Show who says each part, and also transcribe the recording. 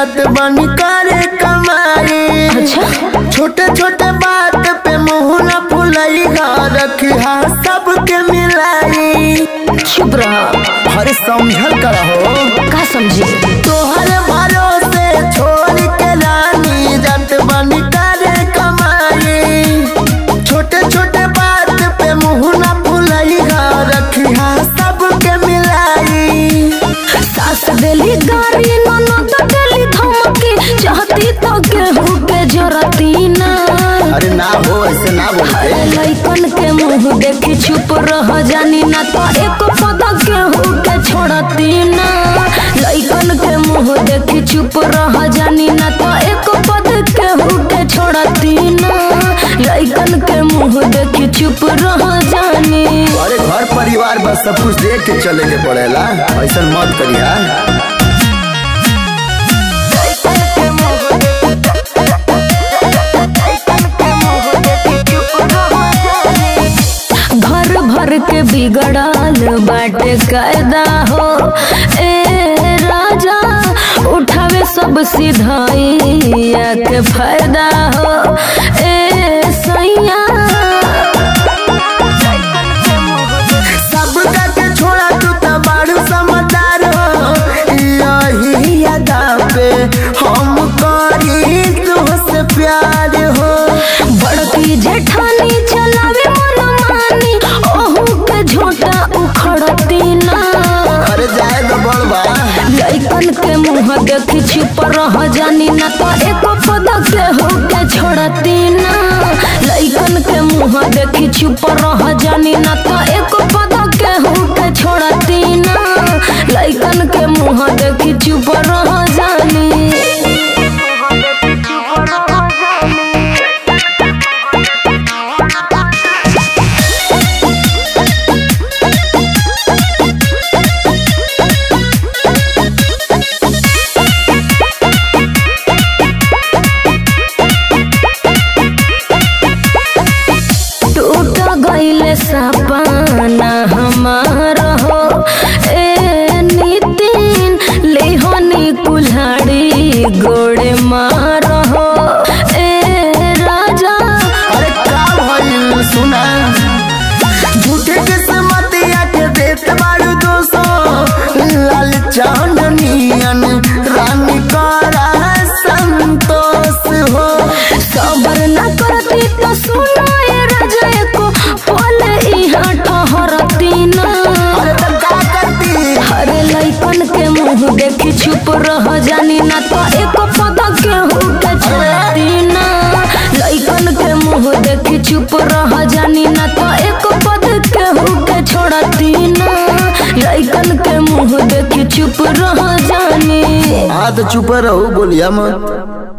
Speaker 1: जात बनी करे कमाई
Speaker 2: अच्छा
Speaker 1: छोटे छोटे बात पे मुंह न फुलाई रखी सबके मिलाई
Speaker 2: चुप रहा
Speaker 1: अरे समझल करा हो
Speaker 2: का समझी
Speaker 1: तोहर भरोसे छोड़ के रानी जात बनी करे कमाई छोटे छोटे बात पे मुंह न फुलाई रखी सबके मिलाई
Speaker 2: सास देली गारी ननद देली धमकी चाहती तो गेहूं के जरती ना
Speaker 1: अरे ना हो ऐसे ना बोलते
Speaker 2: अरे लइकन के मुंह देखी चुप रह जानी ना तो एक पद गेहूं के छोड़ती ना लइकन के मुंह देखी चुप रह जानी ना तो एक पद गेहूं के छोड़ती ना लइकन के मुंह देखी चुप रह जानी
Speaker 1: अरे घर परिवार बस सब कुछ देख के चले के पड़ेला ऐसा मत करिया
Speaker 2: घर भर के बिगड़ल बाटे कायदा हो ए राजा उठावे सब सिधाइया के फायदा हो ए सैया
Speaker 1: सब के छोड़ा तू तो बारू समझदार हो यही अदा पे हम करी तुझसे प्यार हो
Speaker 2: बड़की जेठानी चलावे मनमानी ओहू के झोटा उखड़ती ना
Speaker 1: अरे जाए तो बड़बा
Speaker 2: लइकन के मुंह देखी चुप रह जानी ना तो एको पद के हो के छोड़ती ना लइकन के मुंह देखी चुप रह जानी ना तो एको पद के हो के छोड़ती ना लइकन के मुंह देखी चुप रह जानी टूट गईले सपना हमार हो ए नितिन लेहनी कुल्हाड़ी गोड़े मार हो ए राजा
Speaker 1: अरे का भइल सुना झूठे किस्मतिया के देत बारू दोसो लाल चांदनियन रानी करा संतोष हो
Speaker 2: सबर न करती तो सुनो ए राजा को पल इहाँ ठहरती ना
Speaker 1: अरे तब का करती
Speaker 2: अरे लइकन के मुंह देखी चुप रह जानी ना तो एको पद के हो के छोड़ती ना लइकन के मुंह देखी चुप रह जानी ना तो एको पद के हो के छोड़ती ना लइकन के मुंह देखी चुप रह जानी
Speaker 1: हाँ तो चुप रहो बोलिया मत